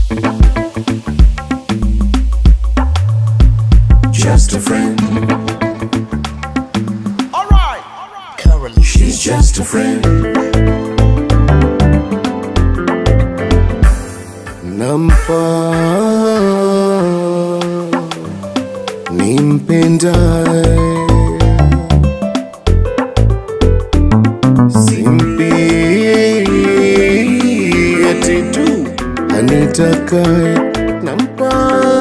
Just a friend. Currently, She's just a friend. Nampa nimpendaye, simpi eti tu anitakaye, nampa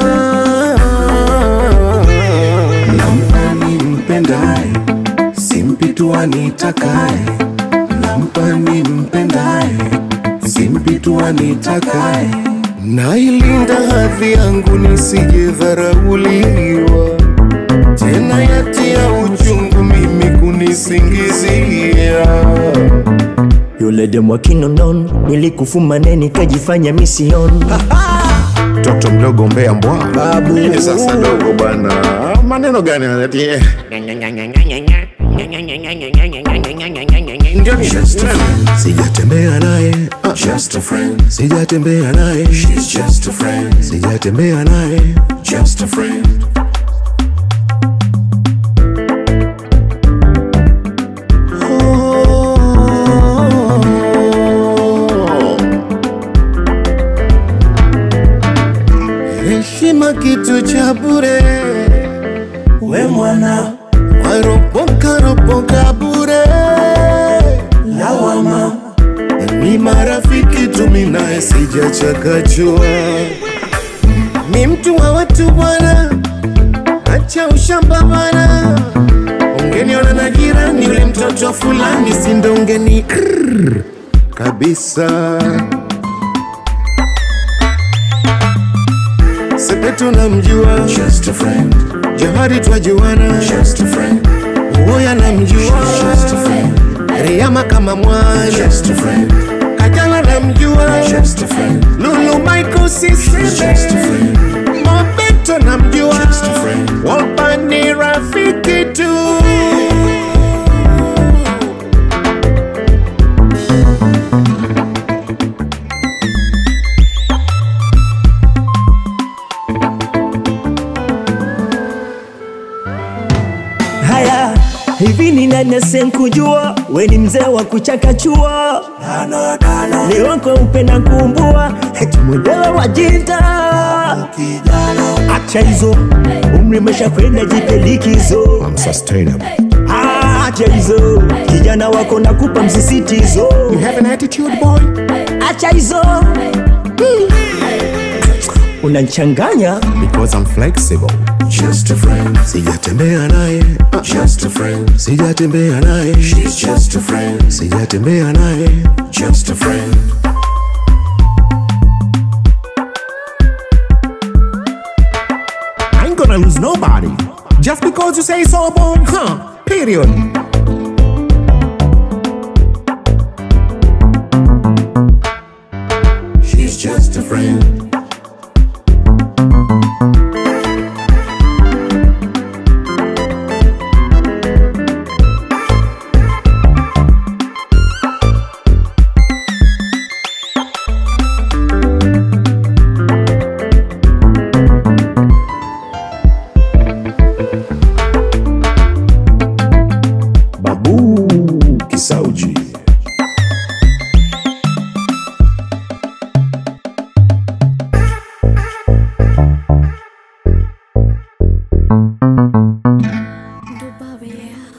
nampa nimpendaye simpi tu anitakaye, nampa nimpendaye, simpi tu anitakaye. Nailinda hadhi yangu nisije dharauliwa, tena yatia uchungu mimi kunisingizia. Yule demu wa Kinonon nilikufumane nikajifanya mission Mtoto mdogo mbea mbwa babu. Nini sasa dogo bwana, maneno gani anatia? Ndio ni sijatembea naye, uh, just a friend. Sijatembea naye, she's just a friend. Sijatembea naye, just a friend. Heshima kitu cha bure, we mwana waropoka ropoka bure, lawama ni marafiki tumi naye sijachakachua, ni mtu wa watu bwana, acha ushamba bwana, ungeniona na jirani yule mtoto fulani, sindo ungeni krrr, kabisa Sepetu namjua just a friend. Johari twajuana just a friend. Uwoya namjua just a friend. Riyama kama mwana just a friend. Kajala namjua just a friend. Lulu Michael Sisebe just a friend. Mobeto namjua just a friend. Wapa ni rafiki tu. Haya, hivi ni nani asenkujua? We ni mzee wa kuchakachua, ni wako upenda kumbua, eti mwenyewe wajita. Acha hizo, umri umesha kwenda, jipe likizo. I'm sustainable. Acha hizo, kijana wako nakupa msisitizo. You have an attitude boy? Acha hizo, unanchanganya. Because I'm flexible. Just a friend. Sijatembea naye. Uh, just a friend. Sijatembea naye. She's just a friend. Sijatembea naye. Just a friend. I ain't gonna lose nobody. Just because you say so, boy. Huh? Period. She's just a friend. Babu Kisauji. Dubai.